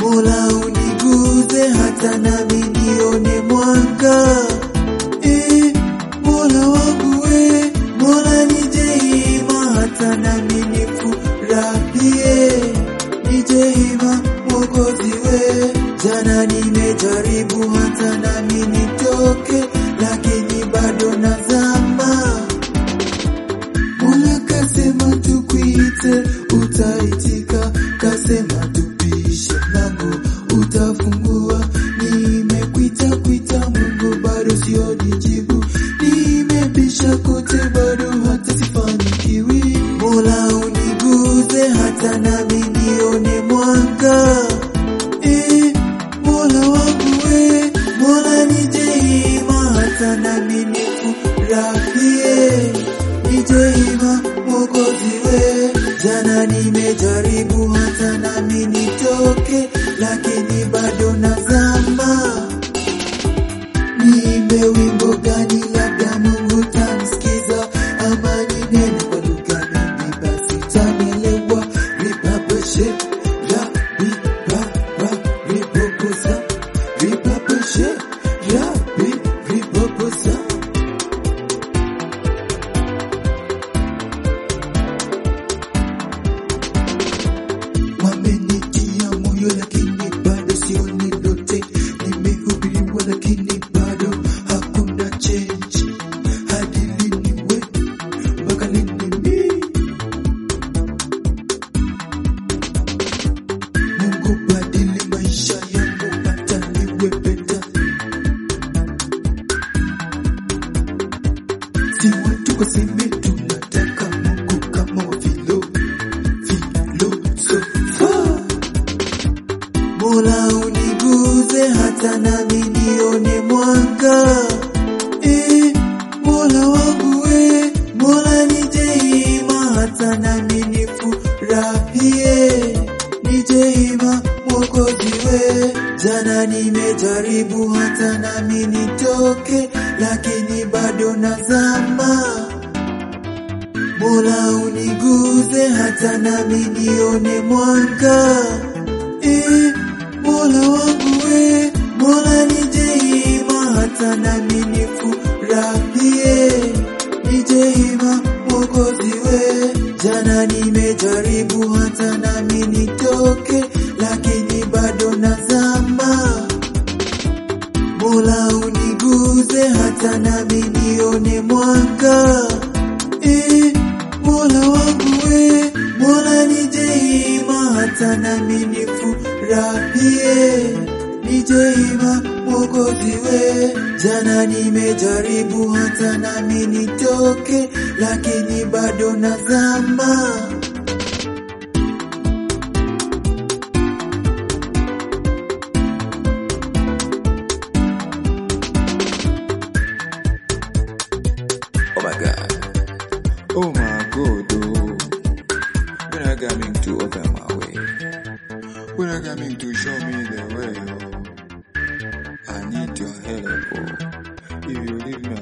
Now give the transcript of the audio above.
Mola uniguze hata nami nione mwanga eh, Mola wangu we, Mola nijeima hata nami nifurahie, nijeima Mwokozi we, jana nimejaribu hata nami nitoke, lakini bado nazama. Mola kasema tukuite, utaitika, kasema tupishe mlango, utafungua. Nimekuita kuita Mungu, bado sionijibu, nimebisha kote, bado hata sifanikiwi. Mola uniguze hata nami nione mwanga eh, Mola wangu we, Mola nijeima hata nami nifurahie, nijeima Mwokozi we, jana nimejaribu hata nami nitoke, lakini bado nazama. Niimbe wimbo gani? Labda Mungu tanisikiza, ama ninene kwa lugha mingi, basi tanielewa. Ripapashe ra ripa ra ripoposa ripapashe ra ri ripoposa Wamenitia moyo lakini bado sioni lote, nimehubiriwa lakini bado hakuna change. Hadi lini we, mpaka lini mi? Mungu badili maisha yangu hata niwe better. Si watu waseme tunataka Mungu kama wa filo filosofa. Mola uniguze hata nami nione mwanga eh, Mola wangu we, Mola nijeima hata nami nifurahie, nijeima Mwokozi we, jana nimejaribu hata nami nitoke, lakini bado nazama. Mola uniguze hata nami nione mwanga eh, Mola wangu we, Mola nijeima hata nami nifurahie, nijeima Mwokozi we, jana nimejaribu hata nami nitoke, lakini bado nazama. Mola uniguze hata nami nione mwanga eh, Mola wangu we, Mola nijeima hata nami nifurahie, nijeima Mwokozi we, jana nimejaribu hata nami nitoke, lakini bado nazama. Oh my god. Oh my god. Oh. When I got me to open my way. When I got me to show me the way. Oh. I need your help. Oh. If you leave me